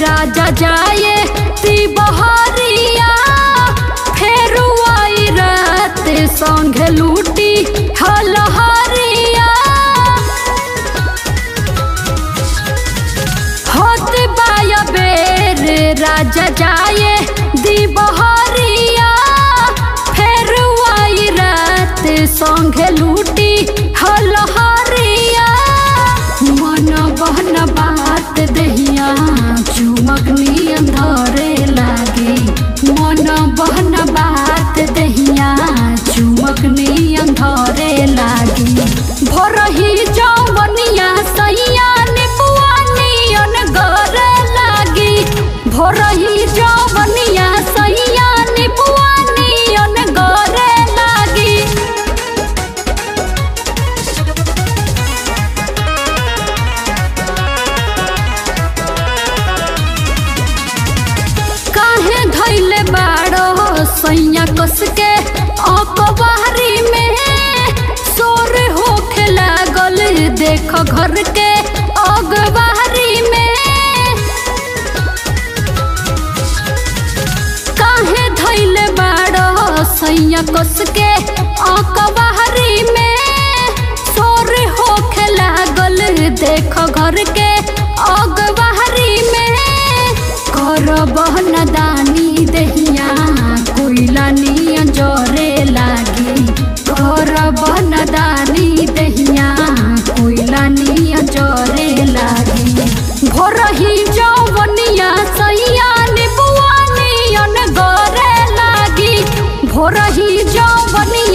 राजा जाए ती बहरिया फेर आई रात संग लूटी हलहरिया होत बाया बेर राजा जाए दी बहरिया फेर आई रात संग लूटी हलहरिया मन बहन बात दहिया चुमक नियन धरे लागे मन बहन बात दहिया चुमक नियन धरे लागे भोरही जवनिया सैया निपुआ नियन गरे लागी भोरही जवनिया सैया निपुआ नियन गरे लागी काहे धैले बाड़ो सैया कस के अकबारी में सोर होखे लागल देख घर के अगबारी में काहे धैले बाड़ो सैया कस के अकबारी में सोर होखे लागल देख घर के अगबारी में कर बहन दानी दहिया कोइला नियन जरे लागी कर बहन दानी दहिया कोइला नियन जरे लागी भोरही जवनिया सैया निबुआ नियन गरे लागी भोरही जवनिया